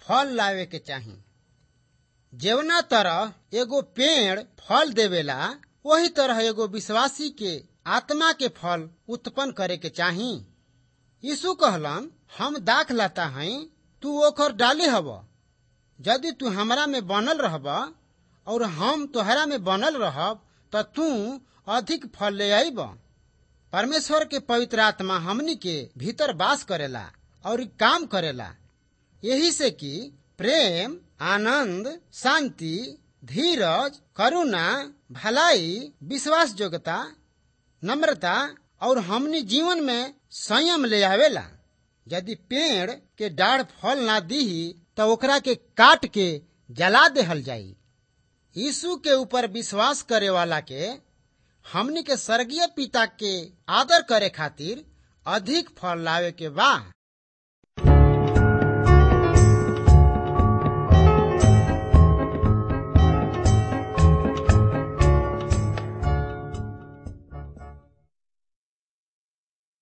फल लावे के चाही जेवना तरह एगो पेड़ फल देवेला वही तरह एगो विश्वासी के आत्मा के फल उत्पन्न करे के चाही यीशु कहलन हम दाख लाता हई तू ओकर डाली हब यदि तू हमरा में बनल रहब और हम तोहरा में बनल रहब त तू अधिक फल ले आईब परमेश्वर के पवित्र आत्मा हमनी के भीतर वास करेला और काम करेला यही से कि प्रेम आनंद शांति धीरज करुणा भलाई विश्वास योग्यता नम्रता और हमनी जीवन में संयम ले आवेला यदि पेड़ के डाढ़ फल ना दीही तो ओकरा के काट के जला देहल जाई यीशु के ऊपर विश्वास करे वाला के हमनी के स्वर्गीय पिता के आदर करे खातिर अधिक फल लावे के बा